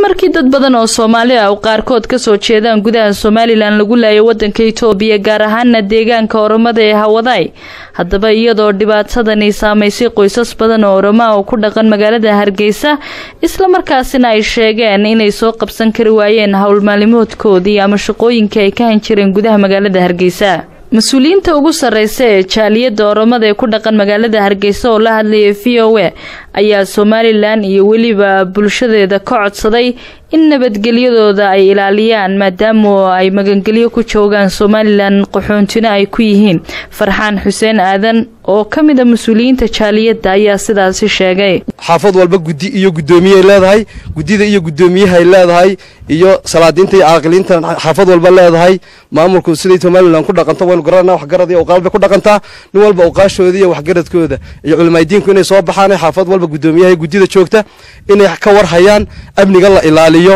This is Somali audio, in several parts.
markii dad badan oo soomaali ah qaarkood kasoo jeedaan gudaha somalilan lagu laayay wadanka itoobiya gaar ahaana deegaanka oromada ee hawadaay haddaba iyadoo dhibaatadani saamaysay qoysas badan oo oromo ah oo ku dhaqan magaalada hargeysa islamarkaasina ay sheegeen inay soo qabsan kari waayeen howlmaalimoodkoodii ama shaqooyinkii ay ka han jireen gudaha magaalada hargeysa mas-uuliyiinta ugu sarreysa ee jaaliyadda oromada ee ku dhaqan magaalada hargeysa oo la hadlayay v o a ayaa somalilan iyo weliba bulshadeeda ka codsaday in nabadgelyadooda ay ilaaliyaan maadaama ay magangelyo ku joogaan somalilan qaxoontina ay ku yihiin farxaan xuseen aadan oo ka mid a mas-uuliyiinta jaaliyadda ayaa sidaasi sheegay xaafad walba guddi iyo guddoomiyeay leedahay guddida iyo guddoomiyahay leedahay iyo salaadiinta iyo caaqiliinta xaafad walba leedahay maamulku siday somalilan ku dhaqanto waynu garanana waxgarad iyo oqaal bay ku dhaqantaa nin walba oqaashooda iyo waxgaradkooda iyo culimaadiinku inay soo baxaan xaafad walba guddoomiyaha guddida joogta inay ka warhayaan amniga la ilaaliyo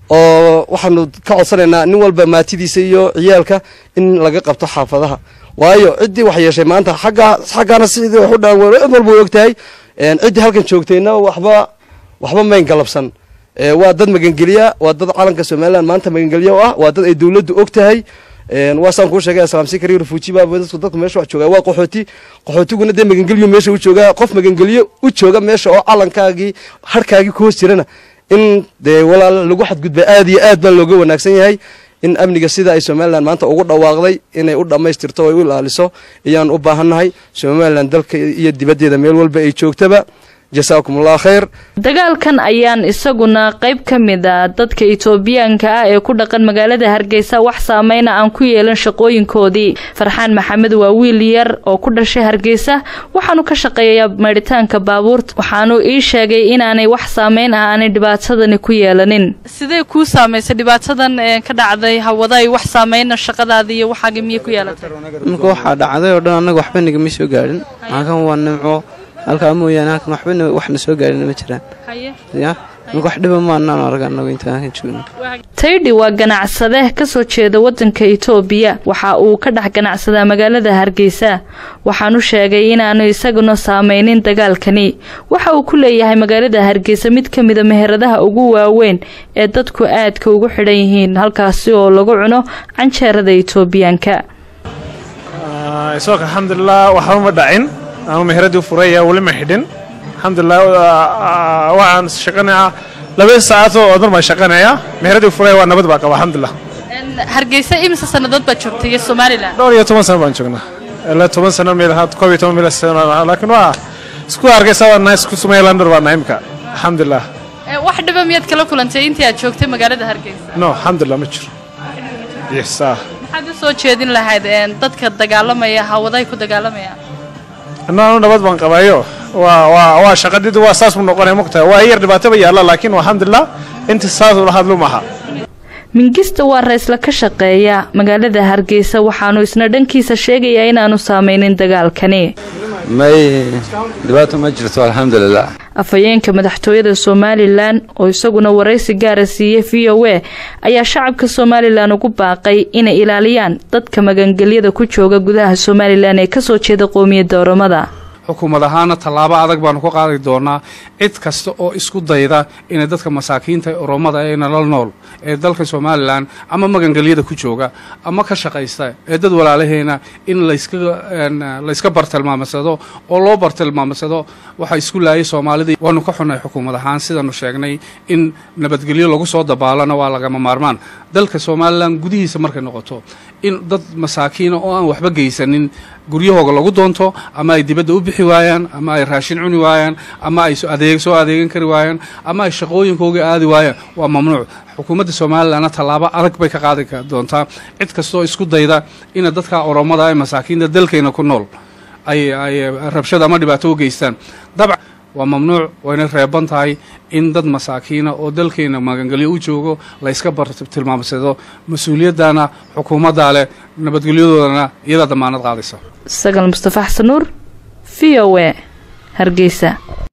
oo waxaanu ka codsanaynaa nin walba maatidiisa iyo ciyaalka in laga qabto xaafadaha waayo ciddii wax yeeshay maanta xaggaa xaggaana sidii wax u dhaan cid walba way ogtahay ciddii halkan joogtayna waxba waxba mayn galabsan waa dad magangeliya waa dad calanka somalilan maanta magangeliya u ah waa dad ay dowladdu og tahay waa saan kuu sheegay salaamsi kariyo refuuji baa dadku dadku meesha wax joogaa waa qaxooti qaxootiguna dee magangelyo meesha u joogaa qof magangelyo u jooga meesha oo calankaagii harkaagii ku hoos jirana in dee walaal lagu xadgudba aad iyo aad baa looga wanaagsan yahay in amniga sida ay somalilan maanta ugu dhawaaqday inay u dhammaystirto o ay u ilaaliso ayaan u baahannahay somalilan dalka iyo dibaddeeda meel walba ay joogtaba jasaakum allah khayr dagaalkan ayaan isaguna qayb ka mid a dadka itoobiyaanka ah ee ku dhaqan magaalada hargeysa wax saameyna aan ku yeelan shaqooyinkoodii farxaan maxamed waa wiil yar oo ku dhashay hargeysa waxaanu ka shaqeeyayaa maydhitaanka baabuurta waxaanu ii sheegay inaanay wax saameyn ah aanay dhibaatadani ku yeelanin sidee kuu saamaysay dhibaatadan ka dhacday hawaday wax saameyna shaqadaada iyo waxaaga miyay ku yeelatay marka waxaa dhacday oo dhan annaga waxba nagama soo gaadhin halkan waa nimco halkaa mooyaane halkan waxbana waxna soo gaadhina ma jiraan ya marka wax dhiba maanaan arag annagu intaan halkan joogno taydhi waa ganacsade kasoo jeeda wadanka itoobiya waxa uu ka dhex ganacsadaa magaalada hargeysa waxaanu sheegay inaanu isaguna saameynin dagaalkani waxa uu ku leeyahay magaalada hargeysa mid ka mida meheradaha ugu waaweyn ee dadku aadka ugu xidhan yihiin halkaasi oo lagu cuno canjeerada itoobiyaanka isagoo alxamdulilah waxba ma dhacin ama meheradii furaya weli ma xidhin alxamdulilah waxaan shaqanayaa laba saacadoo odar baan shaqanayaa meheradii furaya waa nabad baa qaba alxamdulilah hargeysa imise sannadood baad joogtay iyo somalilan dhowr iyo toban sano baan joognaa ilaa toban sano meel koob iyo toban meel laakiin waa isku hargeysa waa nahay isku somalilander baa nahay imka alxamdulilah wax dhiba miyaad kala kulantay intii aad joogtay magaalada hargeysa no alxamdulilah ma jiro yes ah maxaad u soo jeedin lahayd dadka dagaalamaya hawaday ku dagaalamaya annaanu nabad baan qabayo waa waa waa shaqadidi waa saas buu noqonaya mogtahay waa yar dhibaataba yaalla laakiin alxamdulilah inta saas ula hadlu maaha mingista waa raysla ka shaqeeya magaalada hargeysa waxaanu isna dhankiisa sheegayaa inaanu saameynin dagaalkani may dhibaato ma jirto alxamdulilah afhayeenka madaxtooyada somalilan oo isaguna waraysi gaara siiyey v o a ayaa shacabka somalilan ugu baaqay inay ilaaliyaan dadka magangelyada ku jooga gudaha somalilan ee kasoo jeeda qoomiyadda oromada xukuumad ahaana tallaabo adag baanu ka qaadi doonaa cid kasta oo isku dayda inay dadka masaakiinta oromada ee nalal nool ee dalka somalilan ama magangelyada ku jooga ama ka shaqaysta ee dad walaalaheena in layska bartilmaamsado oo loo bartilmaamsado waxa isku laayay soomaalida waanu ka xunnay xukuumad ahaan sidaanu sheegnay in nabadgelyo lagu soo dabaalana waa lagama maarmaan dalka somalilan gudihiisa markay noqoto in dad masaakiina oo aan waxba geysanin guryahooga lagu doonto ama ay dibadda u bixi waayaan ama ay raashin cuni waayaan ama ay adeeg soo adeegan kari waayaan ama ay shaqooyinkooga aadi waayaan waa mamnuuc xukuumadda somalilanna tallaabo adag bay ka qaadi doontaa cid kastoo isku dayda ina dadka oromada ee masaakiinta dalkayna ku nool ay ay rabshada ama dhibaato u geystaan dabcan waa mamnuuc wayna reeban tahay in dad masaakiina oo dalkeena magangelyo u joogo layska bartilmaamsado mas-uuliyaddana xukuumaddaa leh nabadgelyadoodana iyadaa damaanad qaadaysa sagal mustafa xasan nuur v o a hargeysa